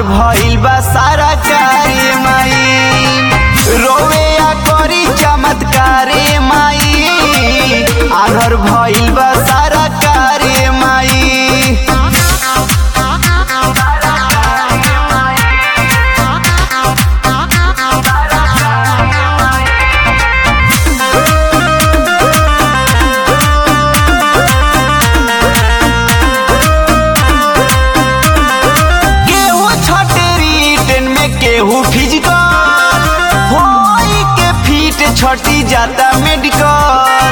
भइल बा सारा कार्य माई रोवे आ करी चमत्कारे माई आनर भइल बा सारा कार्य माई केहू छठे रिटर्न में केहू फिजिकल होई के फीट छठी जाता मेडिकल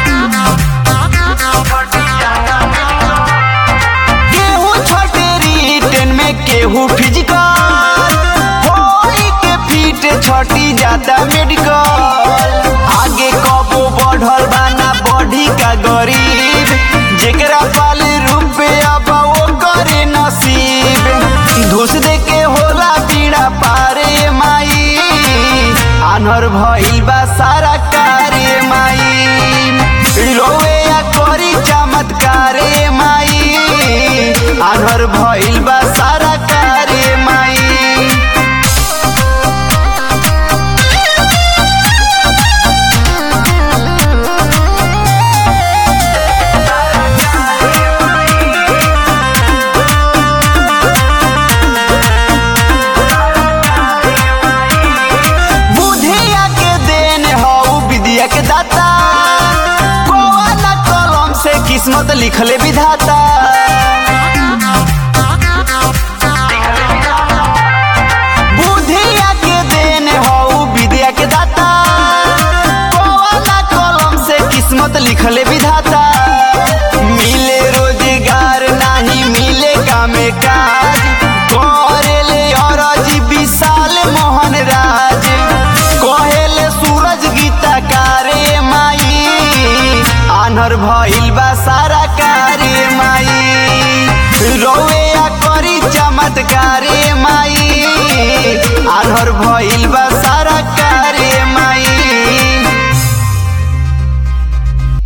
केहू छठे रिटर्न में केहू फिजिकल होई के फीट छठी जाता मेडिकल आगे कबो बढ़ल बाना बढ़ी का गरीब जेकरा पाल रुपया बा वो करे नसीब घूस दे के होला पीड़ा पारे माई आनर भइल बा सारा कारे माई रोवे या करी चमत्कारे माई आनर भइल बा सारा कारे माई बुधिया के देन हऊ विद्या के दाता कोवाला कलम से किस्मत लिखले विधाता बुधिया के देन हऊ विद्या के दाता कोवाला कलम से किस्मत लिखले विधाता मिले रोजगार नाही मिले कामे काज करेले अरजी विशाल मोहन राज कहेले सूरज गीता कारे माई आनर भइल बा सारा कारे माई रोवे आ करी चमत्कारे माई आनर भइल बा